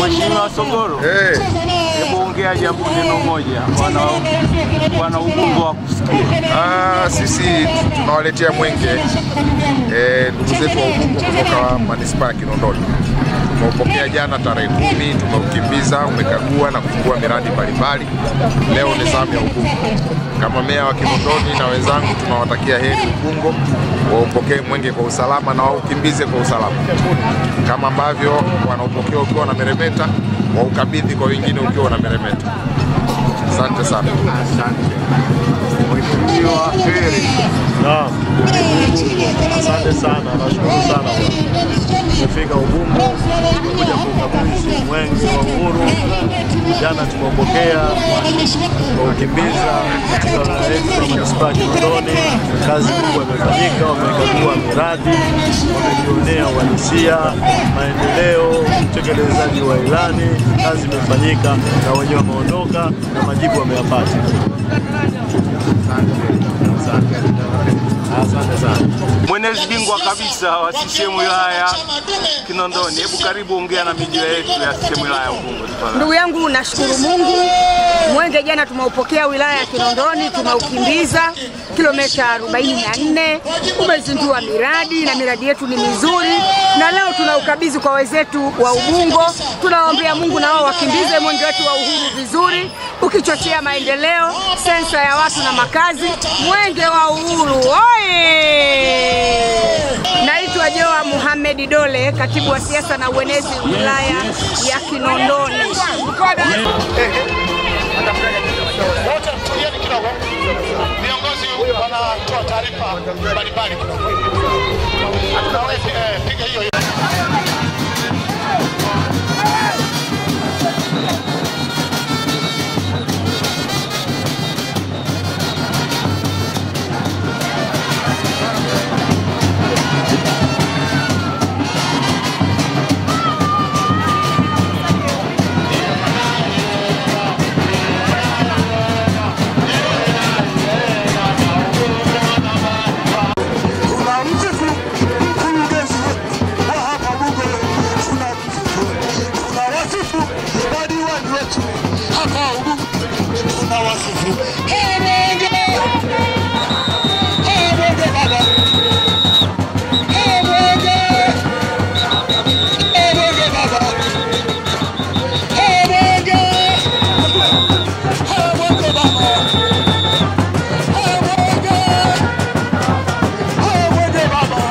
Mheshimiwa Sogoro, Eh, hebu ongea jambo neno moja, wana wana Ubungo wa kusikia. ah, sisi tunawaletea mwenge eh, ndugu zetu wa Ubungo kutoka manispaa ya Kinondoni. Tumeupokea jana tarehe kumi, tumeukimbiza, umekagua na kufungua miradi mbalimbali. Leo ni zamu ya Ubungo. Kama meya wa Kinondoni na wenzangu tunawatakia heri Ubungo, waupokee mwenge kwa usalama na waukimbize kwa usalama, kama ambavyo wanaupokea ukiwa unameremeta, waukabidhi kwa wengine ukiwa unameremeta. Asante sana. Asante Mheshimiwa Heri. Naam, asante sana, nashukuru sana bwana. Tumefika Ubungo kuja kukabidhi mwenge wa uhuru. Jana tumeupokea waukimbiza katika wilaya yetu ya manispaa ya Kinondoni. Kazi kubwa imefanyika, wamekagua miradi, wamejionea uhalisia, maendeleo, utekelezaji wa ilani. Kazi imefanyika na wenyewe wameondoka na majibu wameyapata. Asante sana. Mwenezi bingwa kabisa wa CCM wilaya ya Kinondoni, hebu karibu ongea na media yetu ya CCM wilaya ya Ubungo tafadhali. Ndugu yangu, nashukuru Mungu. Mwenge jana tumeupokea wilaya ya Kinondoni, tumeukimbiza kilomita 44, umezindua miradi na miradi yetu ni mizuri, na leo tunaukabidhi kwa wenzetu wa Ubungo. Tunawaombea Mungu na wao wakimbize mwenge wetu wa uhuru vizuri, ukichochea maendeleo, sensa ya watu na makazi. Mwenge wa uhuru oye! Naitwa Joa Muhamed Dole, katibu wa siasa na uenezi wilaya ya Kinondoni. Wote tulieni kidogo, viongozi wanatoa taarifa mbalimbali kidogo. Nawe eh, piga hiyo hiyo. tunamsifu mkurugenzi wa hapa Bunge, tunawasifu madiwani wetu hapa Ubungo, tunawasifu Mwenge, Mwenge baba, Mwenge, Mwenge baba, Mwenge, Mwenge baba, Mwenge Mwenge baba.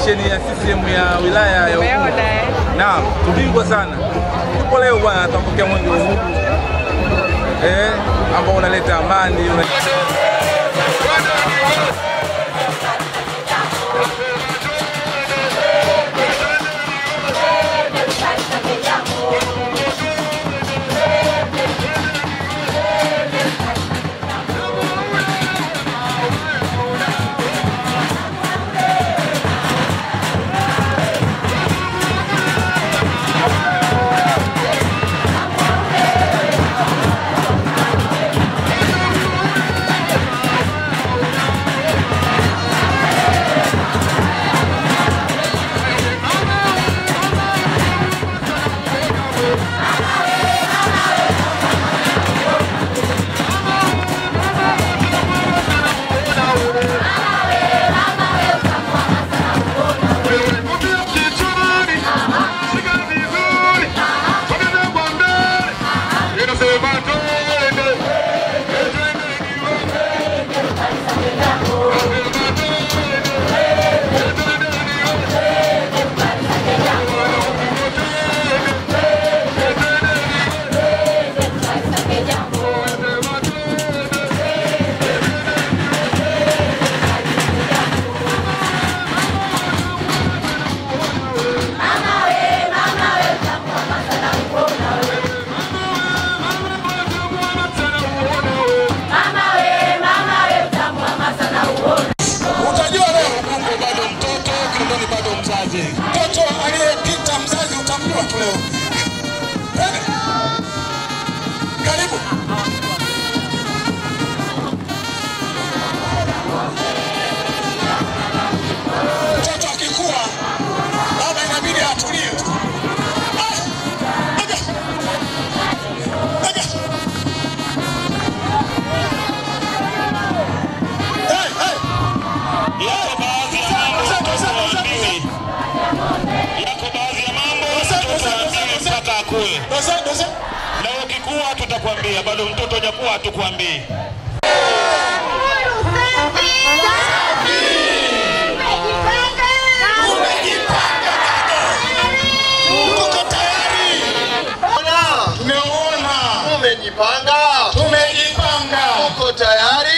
delegation ya CCM ya wilaya ya Ubungo. Umeona eh? Naam, tubingwa sana. Tupo leo bwana, tunapokea mwenge wa uhuru eh, ambao unaleta amani una... Utajua leo Ubungo bado mtoto, Kinondoni bado mzazi. Mtoto aliyepita mzazi utamjua tu leo. Twende. Karibu. Mtoto akikua baba inabidi atulie tu. Ah, aga. Aga. Hey, hey. Yako baadhi ya mambo mtoto haambiwi. Yako baadhi ya mambo mtoto haambiwi mpaka akue. Doze, doze. Na ukikua tutakwambia, bado mtoto hajakuwa hatukwambii. Tuko tayari. Tumeona. Umejipanga, Tumejipanga. uko tayari?